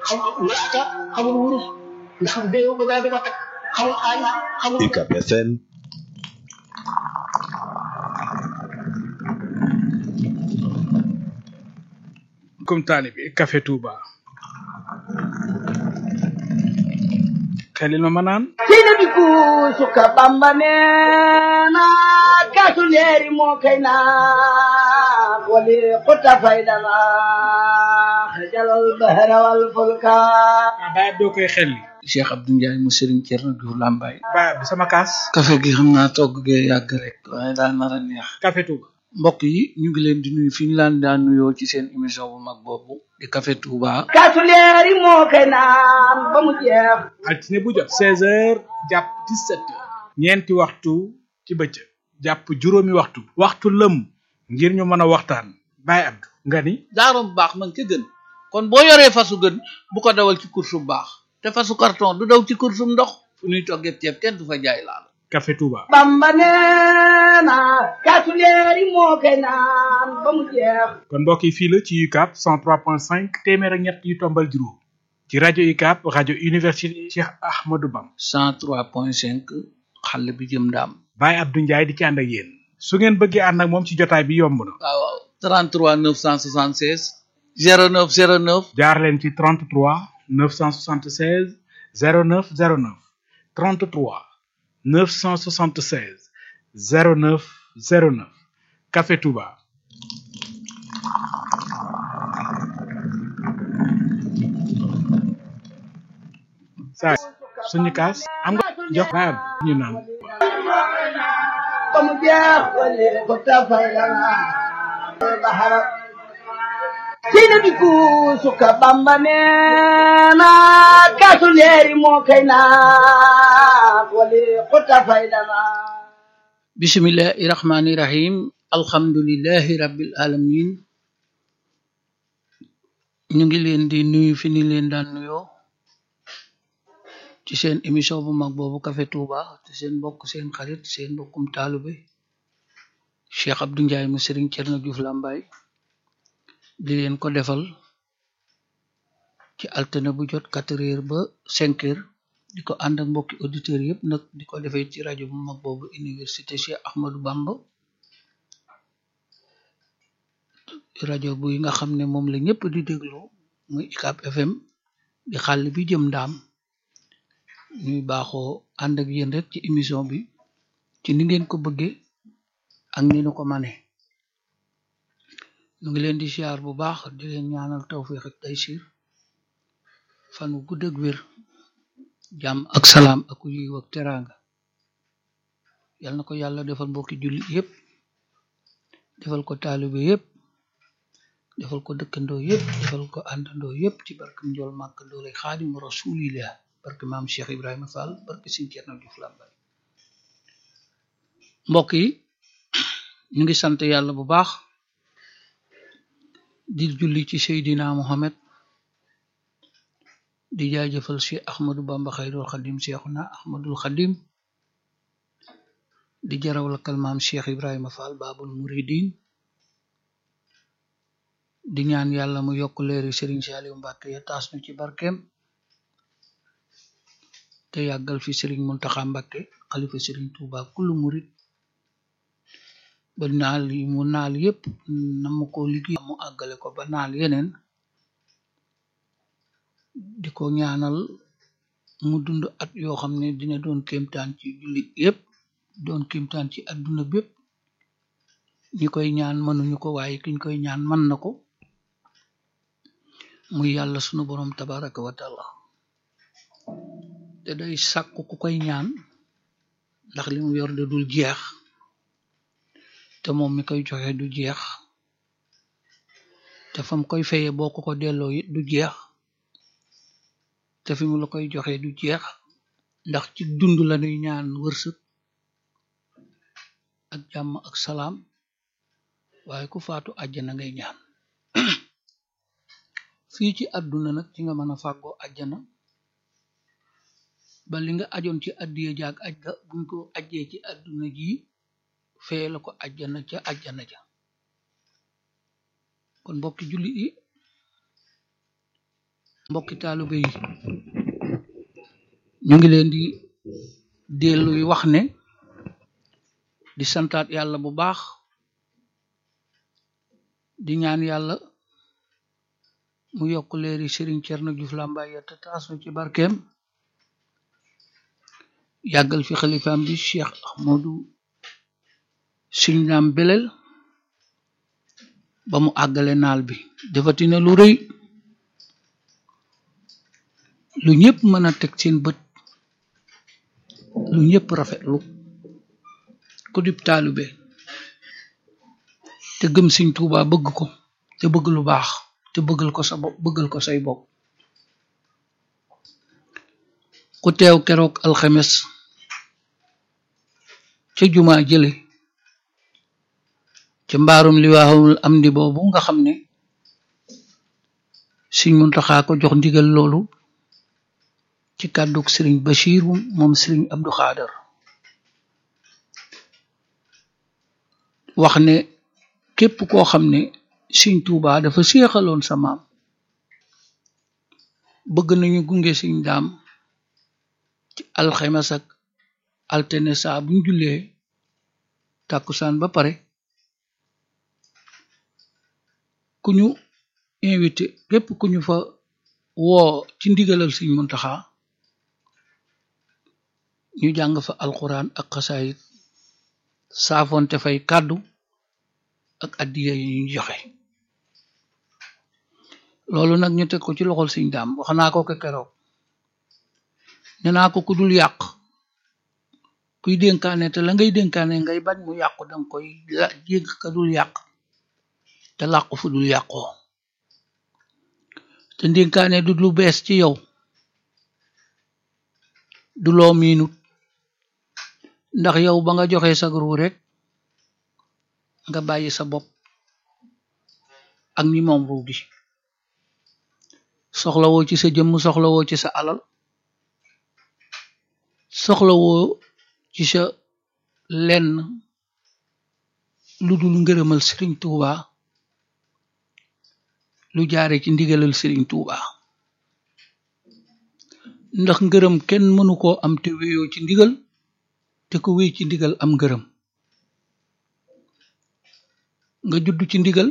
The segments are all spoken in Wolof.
xamul laata xamul wurus ndax déew ko daal di ko teg xamul xaalis xamul UCAB FM comme taalibi Café Touba xelil ma ma naan sina bi kuusuka bamba neena kaasu leeri moo kay naan wali xutta faydana xajalal bahra wal fulka ah baay doo koy xelli Cheikh Abdou Ndiaye mu Serigne Thierno Diouf Lambaye baay bi sama kaas café gi xam naa togg gee yàgg rek waaye daa nar a neex Café Touba mbokk yi ñu ngi leen di nuyu fi ñu laan daan nuyoo ci seen émission bu mag boobu di Café Touba kaasu leeri moo kay naan ba mu jeex altine bu jot seize heures jàpp dix-sept heures ñeenti waxtu ci bëccëg jàpp juróomi waxtu waxtu lëm ngir ñu mën a waxtaan baay Abdou nga ni daaro bu baax man ca gën kon boo yoree fasu gën bu ko dawal ci course bu baax te fasu carton du daw ci course bu ndox fu ñuy toggee ceeb kenn du fa jaay laal Café Touba bamba neena kaasu leeri moo kay naan ba mu jeex kon mbokk yi fii la ci UCAB 103.5 téeméer ak ñett yu tombal juróom ci rajo UCAB rajo université Cheikh Ahmadou Bam 103.5 xale bi jëm ndaam Baye Abdou Ndiaye di ci ànd ak yéen su ngeen bëggee ànd ak moom ci jotaay bi yomb na waaw waaw 33 976 09 09 jaar leen ci 33 976 09 09 33 976 09 09 Café Touba saa suñu kaas am nga jox baay Abdou ñu naan ba mu jeex wali xutta faydana bahra sina bi kuusuka bamba neena kaasu leeri moo kay naan wali xutta faydana bismillahi rahmani rahim alhamdulillahi rabbil alamin ñu ngi leen di nuyu fi ni leen daan nuyoo ci seen émission bu mag boobu Café Touba te seen mbokk seen xarit seen mbokkum taalube Cheikh Abdou Ndiaye mu Serigne Thierno Diouf Lambaye di leen ko defal ci altine bu jot quatre heures ba cinq heures di ko ànd ak mbokki auditeurs yëpp nag di ko defee ci rajo bu mag boobu université Cheikh Ahmadou Bamba rajo bu nga xam ne moom la ñëpp di déglu muy UCAB FM di xàll bi jëm ndaam ñuy baaxoo ànd ak yéen rek ci émission bi ci ni ngeen ko bëggee ak ni nu ko mane ñu ngi leen di siyaar bu baax di leen ñaanal tawfiq ak taysir fan wu gudd ak wér jàmm ak salaam ak yiw ak teraanga yal na ko yàlla defal mbokki julli yépp defal ko taalibe yépp defal ko dëkkandoo yépp defal ko àndandoo yépp ci barke njool màkk doole xaadimu rasulillah barke maam Cheikh Ibrahima Fall barke Sëriñ Cerno Juuf Lambaye mbokk yi ñu ngi sant yàlla bu baax di julli ci Seydina Muhammad di jaajëfal Cheikh Ahmadou Bamba Xayrul Xadim Cheikhuna Ahmadul Xadim di jaraw lakkal maam Cheikh Ibrahima Fall Babul Muridin di ñaan yàlla mu yokk leeri Serigne Saliou Mbacke ya taas nu ci barkeem te yàggal fi Serigne Mountakha Mbacke xalifa Serigne Touba kullu murid ba naal yi mu naal yépp na mu ko liggéey mu àggale ko ba naal yeneen di ko ñaanal mu dund at yoo xam ne dina doon kéemtaan ci jullit yépp doon kéemtaan ci adduna bépp ñi koy ñaan mënuñu ko waaye kiñ koy ñaan mën na ko muy yàlla sunu borom tabaraka wa taala te day sàkku ku koy ñaan ndax li mu yor de dul jeex te moom mi koy joxe du jeex te fam koy feye boo ko ko delloo it du jeex te fi mu la koy joxe du jeex ndax ci dund la ñuy ñaan wërsëg ak jàmm ak salaam waaye ku faatu àjjana ngay ñaan fii ci àdduna nag ci nga mën a fàggoo àjjana ba li nga ajoon ci addiye jaag aj ga buñ ko ajjee ci àdduna ji fee la ko àjjana ca àjjana ja kon mbokki julli yi mbokki taalibe yi ñu ngi leen di delluy wax ne di santaat yàlla bu baax di ñaan yàlla mu yokk leeri Serigne Thierno Diouf Lambaye te taas nu ci barkeem yàggal fi xalifaam bi Cheikh Ahmadou Serigne Dame Belel ba mu àggale naal bi defatina lu rëy lu ñëpp mën a teg seen bët lu ñëpp rafetlu ku dib taalibe te gëm Sëñ Tuuba bëgg ko te bëgg lu baax te bëggal ko sa bopp bëggal ko say bopp ku teew keroog alxemes ca jumaa jële ca mbaarum liwaawul am ndi boobu nga xam ne Sëñ Muntaxa ko jox ndigal loolu ci kàddug Sëriñ Bachir moom Sëriñ Abdou Xaadar wax ne képp koo xam ne Sëñ Tuuba dafa séexaloon sa maam bëgg nañu gunge Sëñ Daam ci alxemes ak altine saa buñ jullee tàkkusaan ba pare ku ñu invité képp ku ñu fa woo ci ndigalal Sëñ Muntaxa ñu jàng fa alquran ak xasaayit saafonte fay kàddu ak addiya yi ñu joxe loolu nag ñu teg ko ci loxol Sëñ Daam wax naa ko ko keroog ne naa ko ku dul yàq kuy dénkaane te la ngay dénkaane ngay bañ mu yàqu danga koy jégg ka dul yàq te làqu fu dul yàqoo te dénkaane du lu bees ci yow du loo miinut ndax yow ba nga joxe sa ru rek nga bàyyi sa bopp ak ñi moom ru gi soxlawoo ci sa jëmm soxlawoo ci sa alal soxlawoo ci sa lenn lu dul ngërëmal Sëriñ Tuuba lu jaare ci ndigalal Sëriñ Tuuba ndax ngërëm kenn mënu koo am te wéyoo ci ndigal te ko wéy ci ndigal am ngërëm nga judd ci ndigal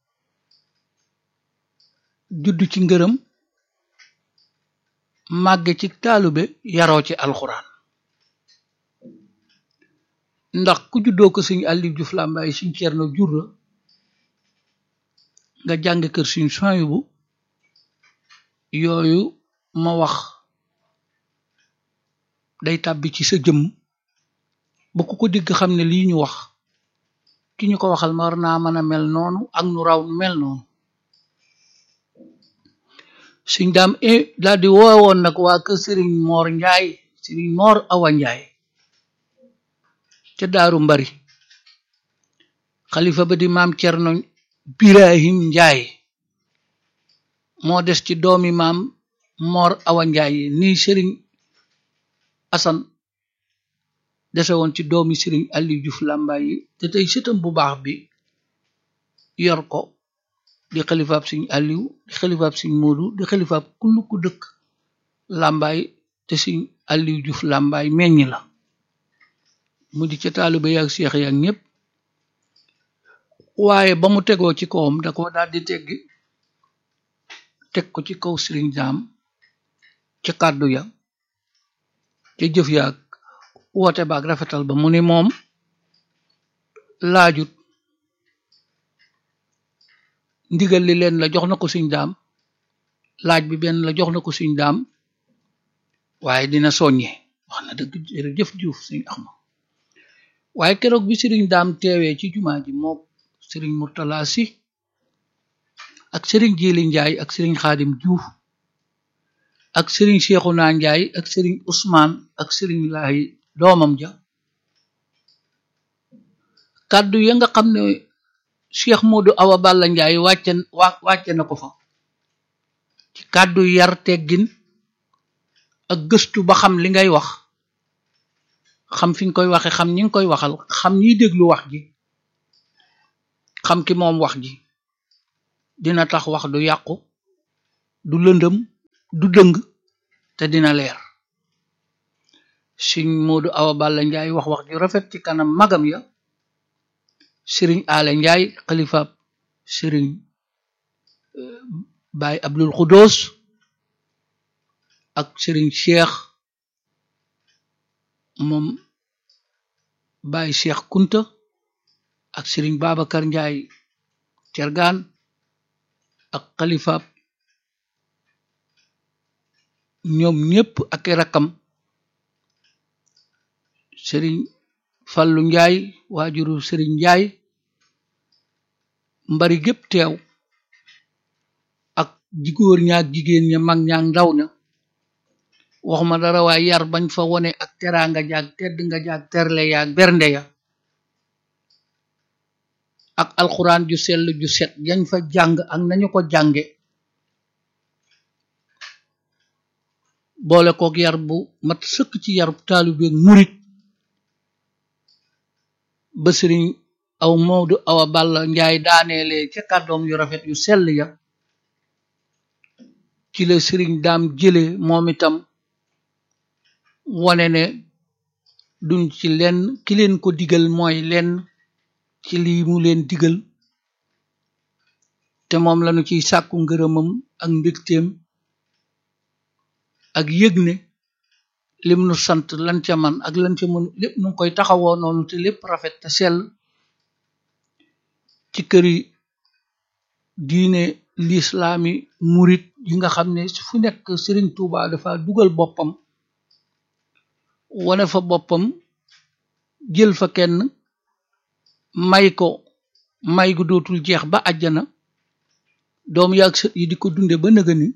judd ci ngërëm màgge ci taalube yaroo ci alxuraan ndax ku juddoo ko Sëñ Aliou Diouf Lambaye Sëñ Cerno jur la nga jàng kër Sëñ Suwaybu yooyu ma wax day tàbbi ci sa jëmm ba ku ko digg xam ne lii ñu wax ki ñu ko waxal ma war naa mën a mel noonu ak nu raw mel noonu Sëñ Daam daal di woowoon nag waa kër Sëriñ Moor Njaay Sëriñ Moor Awa Njaay ca daaru mbari xalifa ba di maam Cerno Birahim Njaay moo des ci doomi maam Moor Awa Njaay nii Sëriñ Asan dese woon ci doomi Sëriñ Aliou Diouf Lambaye te tey sëtam bu baax bi yor ko di xalifaab Sëñ Aliou di xalifaab Sëñ Moodu di xalifaab kullu ku dëkk Lambaye te Sëñ Aliou Diouf Lambaye meññ la mu di ca taaliba yaag seex yaag ñépp waaye ba mu tegoo ci kawam da ko daal di teggi teg ko ci kaw Sëriñ Daam ca kàddu ya ca jëf yaag woote baag rafetal ba mu ni moom laajut ndigal li leen la jox na ko Sëñ Daam laaj bi benn la jox na ko Sëñ Daam waaye dina soññe wax na dëgg jërëjëf Juuf Sëñ Axma waaye keroog bi Sëriñ Daam teewee ci jumaa ji moo Sëriñ Murtala Si ak Sëriñ Jili Njaay ak Sëriñ Xaadim Juuf ak Sëriñ Seexuna Njaay ak Sëriñ Usmaan ak Sëriñ Laay doomam ja kàddu ya nga xam ne Cheikh Modou Awa Balla Njaay wàcce wàcce na ko fa ci kàddu yar teggin ak gëstu ba xam li ngay wax xam fi nga koy waxe xam ñi nga koy waxal xam ñiy déglu wax ji xam ki moom wax ji dina tax wax du yàqu du lëndëm du dëng te dina leer sëñ Moodu Awa Balla Njaay wax wax ju rafet ci kanam magam ya sëriñ Ale Njaay xalifaab sëriñ Baay Abdul Xudoos ak sëriñ Cheikh moom Baay Cheikh Kunta ak sëriñ Babacar Njaay Cergaan ak xalifaab ñoom ñépp ak rakkam sëriñ Fallu Njaay waajuru sëriñ Njaay mbari gépp teew ak jigóor ñaak jigéen ña mag ñaak ndaw ña waxuma dara waaye yar bañ fa wone ak teraanga jaag tedd nga jaag terle yaag bernde ya ak alxuraan ju sell ju set yañ fa jàng ak nañu ko jànge boole kook yar bu mat sëkk ci yarub taalibeeg murit ba sëriñ aw Moodu Awa Balla Njaay daaneele ca kàddoom yu rafet yu sell ya ci la sëriñ daam jële moom itam wone ne duñ ci lenn ki leen ko digal mooy lenn ci lii mu leen digal te moom lañu ciy sàkku ngërëmam ak mbégteem ak yëg ne lim nu sant lan ca man ak lan ca mën lépp nu koy taxawoo noonu te lépp rafet te sell ci këri diine lislaami murit yi nga xam ne fu nekk Sëriñ Tuuba dafa dugal boppam wone fa boppam jël fa kenn may ko may gu dootul jeex ba àjjana doom yaag sët yi di ko dunde ba nëga ni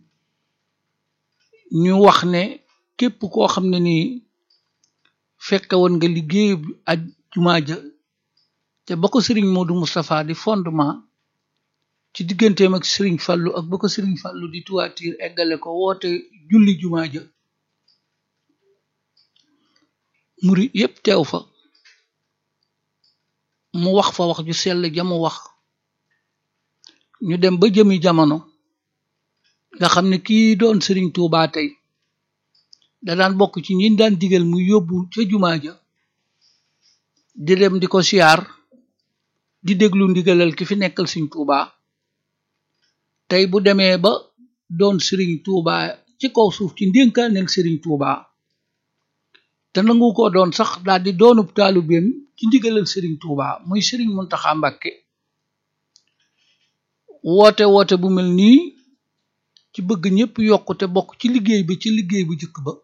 ñu wax ne képp koo xam ne ni fekke woon nga liggéey aj jumaa ja te ba ko sëriñ Modou Moustapha di fondement ci digganteem ak sëriñ Fallu ak ba ko sëriñ Fallu di tuwaatiir eggale ko woote julli jumaa ja muri yépp teew fa mu wax fa wax ju sell jamu wax ñu dem ba jëmi jamono nga xam ne kii doon sëriñ Tuubaa tey da daan bokk ci ñi daan digal mu yóbbu ca jumaa ja di dem di ko siyaar di déglu ndigalal ki fi nekkal sëriñ Tuubaa tey bu demee ba doon sëriñ Tuubaa ci kaw suuf ci ndénkaaneel sëriñ Tuubaa te nangu ko doon sax daal di doonub taalubeem ci ndigalal sëriñ Tuubaa muy sëriñ Muntaxa Mbàkke woote woote bu mel nii ci bëgg ñëpp yokk te bokk ci liggéey bi ci liggéey bu jëkk ba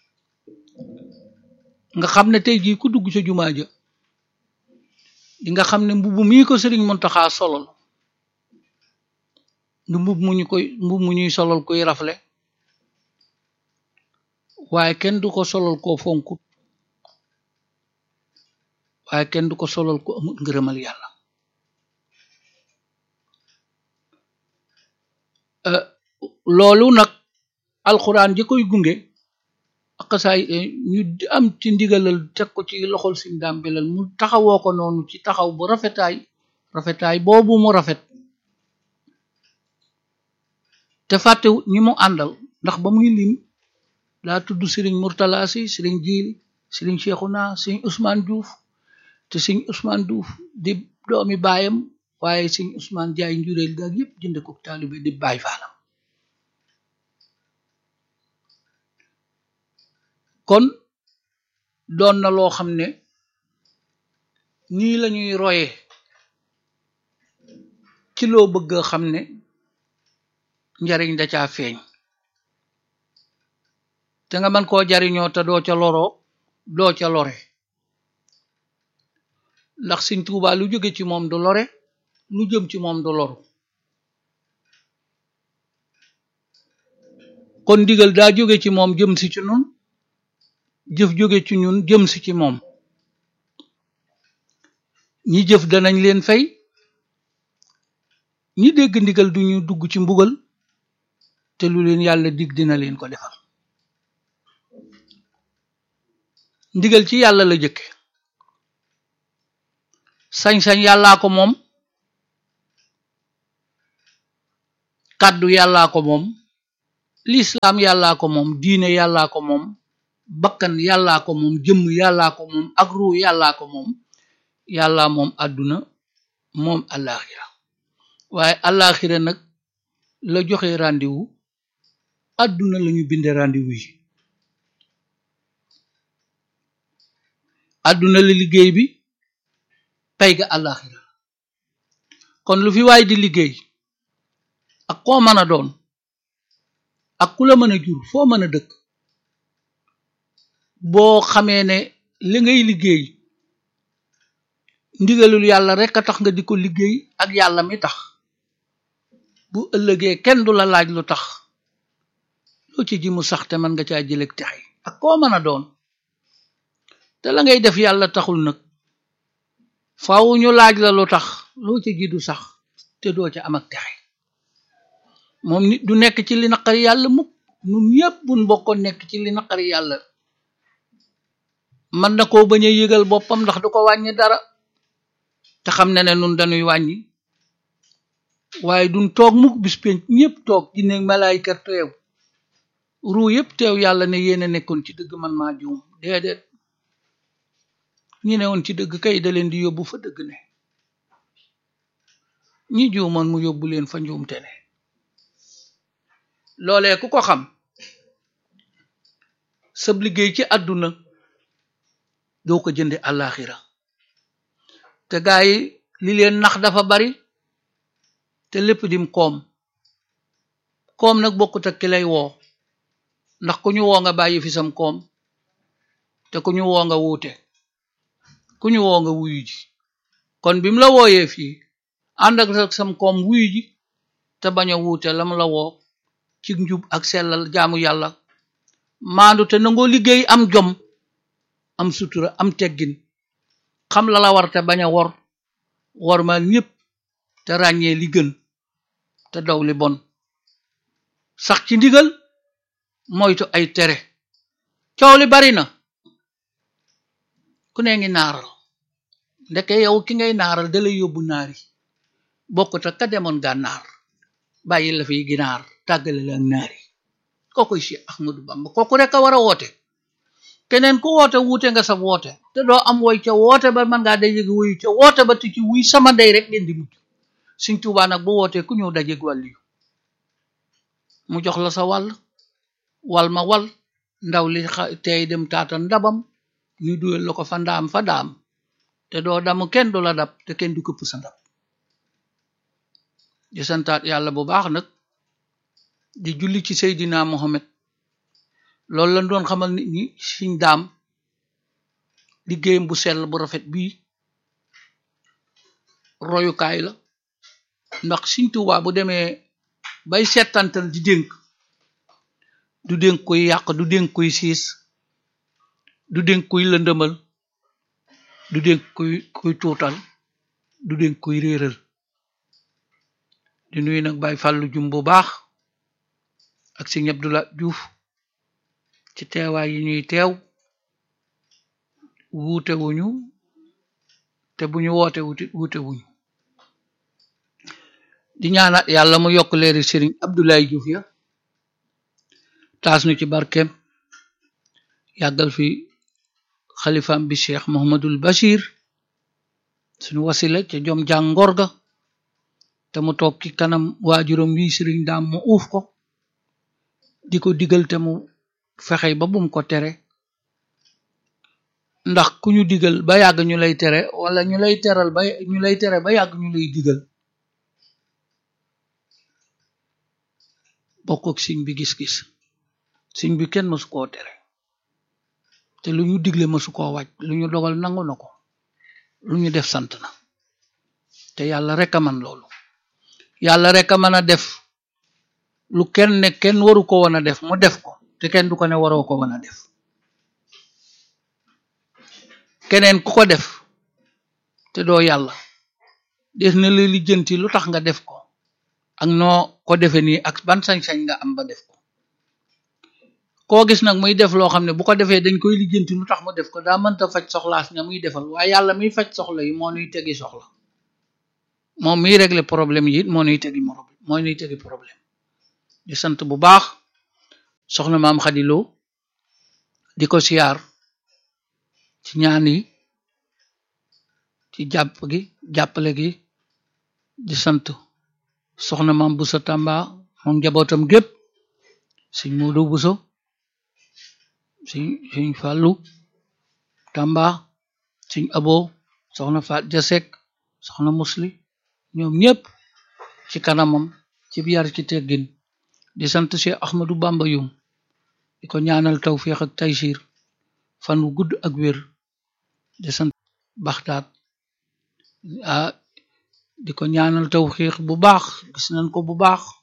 nga xam ne tey jii ku dugg ca jumaa ja di nga xam ne mbubb mii ko sëriñ Muntaxa solol du mbub mu ñu koy mbub mu ñuy solol koy rafle waaye kenn du ko solol koo fonkut waaye kenn du ko solol ko amul ngërëmal yàlla loolu nag alxuraan ji koy gunge ak saay ñu am ci ndigalal teg ko ci loxol siñ daam belal mu taxawoo ko noonu ci taxaw bu rafetaay rafetaay boobu mu rafet te fàtte ñi mu àndal ndax ba muy lim daa tudd sëriñ Murtala si sëriñ Jiili sëriñ Seexuna sëriñ Ousmane Diouf te sëriñ Ousmane Diouf di doomi baayam waaye sëriñ Ousmane Jaay njureel gaag yépp jënde ko taalibe di baay faalam kon doon na loo xam ne nii lañuy roye ci loo bëgg a xam ne njariñ da caa feeñ te nga mën koo jariñoo te doo ca loroo doo ca lore ndax Sëñ Tuubaa lu jóge ci moom du lore lu jëm ci moom du loru kon ndigal daa jóge ci moom jëm si ci nun jëf jóge ci ñun jëm si ci moom ñi jëf danañ leen fay ñi dégg ndigal duñu dugg ci mbugal te lu leen yàlla dig dina leen ko defal ndigal ci yàlla la jëkke sañ-sañ yàllaa ko moom kàddu yàllaa ko moom lislaam yàllaa ko moom diine yàllaa ko moom bakkan yàllaa ko moom jëmm yàllaa ko moom ak ruu yàllaa ko moom yàllaa moom àdduna moom àllaaxira waaye àllaaxira nag la joxe rendez-vous àdduna lañu binde rendez-vous yi àdduna la liggéey bi pay ga àllaaxira kon lu fi waay di liggéey ak koo mën a doon ak ku la mën a jur foo mën a dëkk boo xamee ne li ngay liggéey ndigalul yàlla rek a tax nga di ko liggéey ak yàlla mi tax bu ëllëgee kenn du la laaj lu tax loo ci ji mu sax te mën nga caa jëleg texi ak koo mën a doon te la ngay def yàlla taxul nag faaw ñu laaj la lu tax loo ci ji du sax te doo ca am ak texe moom nit du nekk ci li naqari yàlla mukk nun ñëpp buñ bokkoon nekk ci li naqari yàlla mën na koo bañ a yëgal boppam ndax du ko wàññi dara te xam ne ne nun dañuy wàññi waaye duñ toog mukk bis penc ñëpp toog ci ne malaayka teew ruu yëpp teew yàlla ne yéen a nekkoon ci dëgg man maa juum déedéet ñi ne woon ci dëgg kay da leen di yóbbu fa dëgg ne ñi juumoon mu yóbbu leen fa njuumte ne loolee ku ko xam sab liggéey ci àdduna doo ko jënde àllaaxira te gaa yi li leen nax dafa bari te lépp dim koom koom nag bokkut ak ki lay woo ndax ku ñu woo nga bàyyi fi sam koom te ku ñu woo nga wuute ku ñu woo nga wuyu ji kon bi mu la wooyee fii ànd ak sam koom wuyu ji te bañ a wuute lam la woo ci njub ak sellal jaamu yàlla maandu te nangoo liggéey am jom am sutura am teggin xam la la war te bañ a wor wor ma ñépp te ràññee li gën te daw li bon sax ci ndigal moytu ay tere coow li bari na ku ne ngi naaral ndeke yow ki ngay naaral dalay yóbbu naari bokkut ak ka demoon gànnaar bàyyi la fiy ginaar tàggale la ak naari kookoy Cheikh Ahmadou Bamba kooku rek a war a woote keneen ku woote wuute nga sa woote te doo am woy ca woote ba mën ngaa dajeg wuyu ca woote ba ti ci wuy sama ndey rek ngeen di mujj Sëñ Tuubaa nag bu wootee ku ñëw dajeg wàllu yu mu jox la sa wàll wal ma wal ndaw li tey dem taata ndabam ñu duyal la ko fa ndaam fa daam te doo damu kenn du la dab te kenn du këpp sa ndab di santaat yàlla bu baax nag di julli ci Seydina Mohamed loolu lañ doon xamal nit ñi siñ daam liggéeyam bu sell bu rafet bii royukaay la ndax Sëñ Tuubaa bu demee bay settantal di dénk du dénk kuy yàq du dénk kuy siis du dénk kuy lëndëmal du dénk kuy kuy tuutal du dénk kuy réeral di nuyu nag Baay Fàllu jum bu baax ak Sëñ Abdulaay Juuf ci teewaay yi ñuy teew wuute wuñu te bu ñu woote wuti wuute wuñu di ñaanat yàlla mu yokk leeri Sëriñ Abdoulaye Diouf ya taas nu ci barkeem yàggal fi xalifaam bi Cheikh Mohamadul Bachir suñu wasila ca jom jàngor ga te mu toog ci kanam waajuram wi Sëriñ Daam mu uuf ko di ko digal te mu fexey ba bum ko tere ndax ku ñu digal ba yàgg ñu lay tere wala ñu lay teral ba ñu lay tere ba yàgg ñu lay digal bokk ak siñ bi gis-gis siñ bi kenn mësu koo tere te lu ñu digle mësu koo wàcc lu ñu dogal nangu na ko lu ñu def sant na te yàlla rek a man loolu yàlla rek a mën a def lu kenn ne kenn waru ko woon a def mu def ko te kenn du ko ne waroo ko woon a def keneen ku ko def te doo yàlla des na la lijjanti lu tax nga def ko ak noo ko defe nii ak ban sañ-sañ nga am ba def ko koo gis nag muy def loo xam ne bu ko defee dañ koy lijjanti lu tax mu def ko daa mënta faj soxlaas ña muy defal waaye yàlla miy faj soxla yi moo nuy tegi soxla moom miy régler problème yi it moo nuy tegi moo nuy tegi problème di sant bu baax soxna maam xadiloo di ko siyaar ci ñaan yi ci jàpp gi jàppale gi di sant soxna maam buso tàmba moom njabootam gépp sëñ Moodu buso sëñ sëñ fàllu tàmba sëñ abo soxna faat jasek soxna musli ñoom ñépp ci kanamam ci yar ci teggin di sant Cheikh Ahmadou Bamba yum di ko ñaanal tawfiix ak taysir fan wu gudd ak wér di sant baxtaat ah di ko ñaanal tawfiix bu baax gis nañ ko bu baax